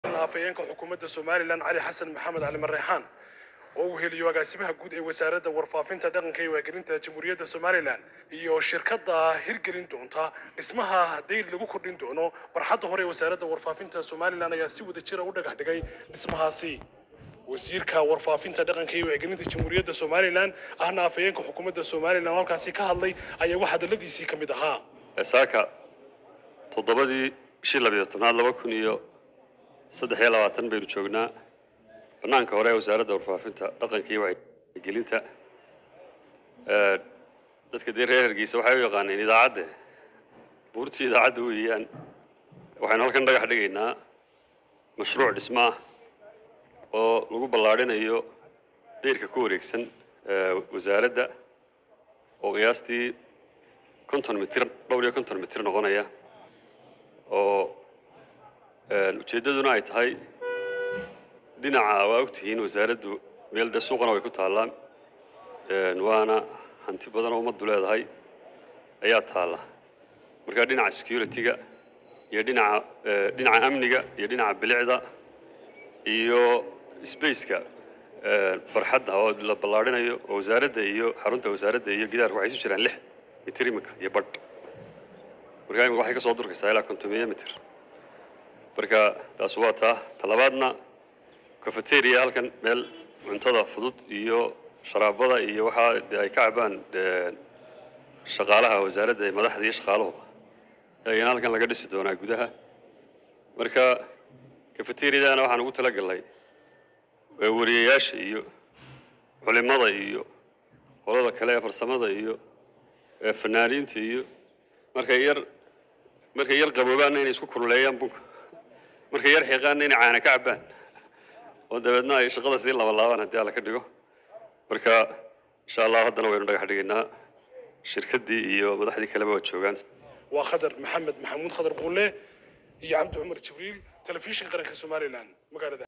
afhayeenka xukuumadda somalilan cali xasan maxamed cali mareexaan oo uu heliyo agaasimaha guud ee wasaaradda warfaafinta dhaqanka iyo waagelinta jamhuuriyadda somalilan iyo shirkadda hirgelin doonta dhismaha dayr lagu kordhin doono barxadda hore ee wasaaradda warfaafinta somalilan ayaa si wada jira u dhagax dhigay dhismahaasi wasiirka warfaafinta dhaqanka iyo wacgelinta jamhuuriyadda somalilan ahna afhayeenka xukuumadda somalilan oo halkaasi ka hadlay ayaa wax hadalladiisii ka mid ahaa saaka toddobadii bishii labiyo tobnaad laba kun iyo saddex iyo labaatan baynu joognaa bannaanka hore ee wasaaradda warfaafinta dhaqanka iyo wacyigelinta Ee, dadka dee reer hargeysa waxay u yaqaaneen idaacadde buurtii idaacadda weeyaan waxaynu halkan dhagax dhigaynaa mashruuc dhismo ah oo lagu ballaadhinayo dayrka ku wareegsan ee, wasaaradda oo qiyaastii konton mitir dhowr iyo konton mitir noqonaya oo een, ujeeddaduna ay tahay dhinaca waa ogtihiin wasaaraddu meel dee suuqana way ku taallaan een, waana hanti badan oo ummaddu leedahay ayaa taalla marka dhinaca security-ga iyo dhinaca ee, dhinaca amniga iyo dhinaca bilicda iyo spaceka ee, barxadda oo la ballaadhinayo oo wasaaradda iyo xarunta wasaaradda iyo gidaarka waxay isu jiraan lix mitir iminka iyo badh marka iminka waxay ka soo durkaysaa ilaa kontomiya mitir marka taas waa taa talabaadna cafeteria halkan meel cuntada fudud iyo sharaabada iyo waxaa dee ay ka cabaan ee, shaqaalaha wasaaradda ee madaxda iyo shaqaaluhuba ayana halkan laga dhisi doonaa gudaha marka cafeteriadana waxaan ugu talagalnay ee wariyayaasha iyo culimada iyo qolada kale ee farsamada iyo ee fanaaniinta iyo markay yar markay yar qaboobaanna inay isku kululeeyaan bunka markay yar xiiqaanna inay caana ka cabbaan oo dabeedna ay shaqada sii labalaabaan haddii alla ka dhigo marka insha allah haddana waynu dhagax dhigaynaa shirkaddii iyo madaxdii kaleba waa joogaan waa khadar maxamed maxamuud khadar buulle iyo cabdi cumar jibriil telefishin qaranka somalilan magaalada